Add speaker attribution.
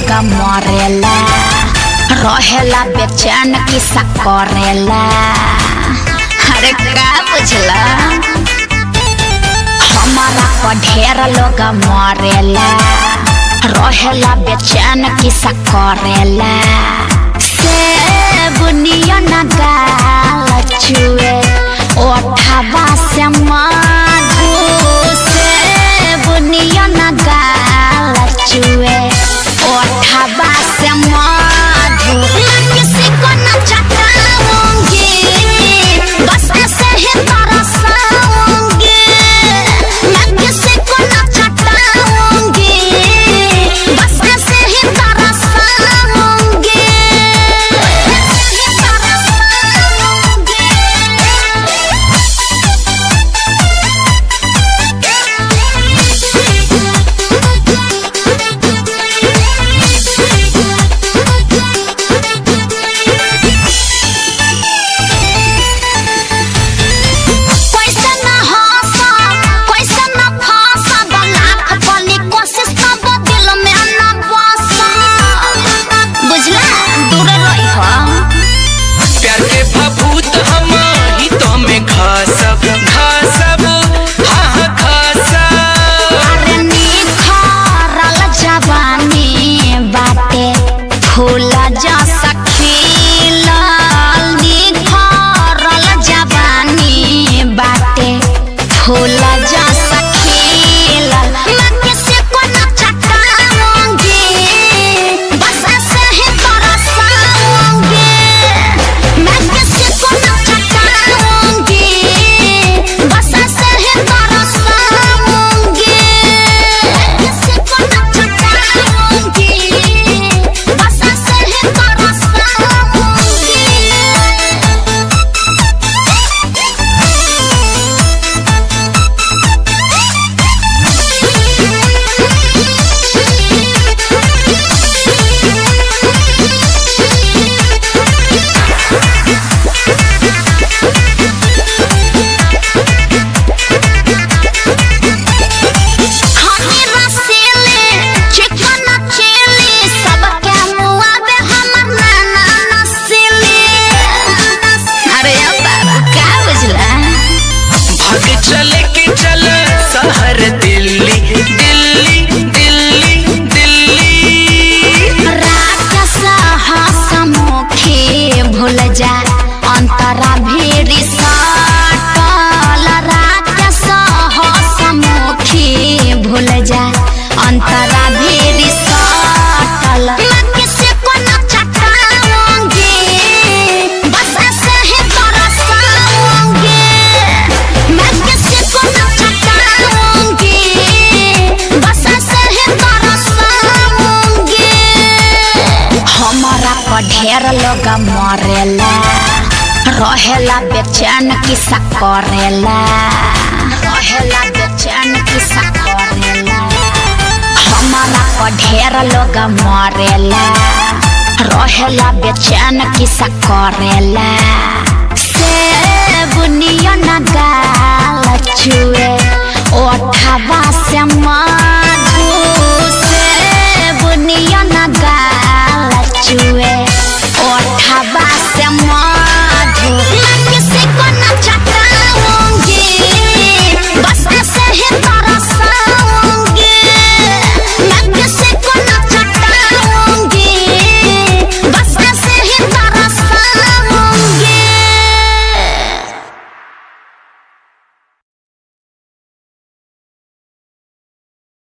Speaker 1: लोग मरेला रहेला बेचैन किस्सा करेला अरे का बुझला हमारा पर ढेर लोग मरेला रहेला बेचैन किस्सा करेला से बुनिया न गाल छुए ओठवा से मधु से बुनिया न गाल छुए ओठवा से मधु मैं किसी को न चटाऊंगी बस ऐसे ही तरसाऊंगी मैं किसी को न चटाऊंगी बस ऐसे ही तरसाऊंगी ऐसे ही कैसे न हंसा कैसे न फंसा बलाख बनी कोशिश तब दिल में न बसा बुझला दूर रही हो
Speaker 2: प्यार के फफूत हम ही तो में घासब घासब हाँ हाँ घासब
Speaker 1: अरे निखरल जवानी बाटे फूल जैसा खिलल निखरल जवानी बाटे फूल जैसा खिलल मैं किसी को न चटाऊंगी बस ऐसे ही तरसाऊंगी मैं किसी को न चटाऊंगी बस ऐसे ही तरसाऊंगी किसी को न चटाऊंगी बस ऐसे ही तरसाऊंगी हनी रसीली चिकन चिली सबके मुआ बे हमर नाना नसीली अरे अब बाबा का बुझला
Speaker 2: भाग चले के चल शहर दिल्ली दिल्ली दिल्ली दिल्ली
Speaker 1: राक्षस हसमुखी भूल जा अंतरा भीड़ सटल राक्षस हसमुखी भूल जा अंतरा भीड़ सटल मैं किसी को न चटाऊंगी बस ऐसे ही तरसाऊंगी मैं किसी को न चटाऊंगी बस ऐसे ही तरसाऊंगी हमारा पर ढेर लोग मरेला रहेला बेचैन किस्सा करेला रहेला बेचैन किस्सा करेला हमारा पर ढेर लोग मरेला रहेला बेचैन किस्सा करेला से बुनिया न गाल छुए ओठवा से मधु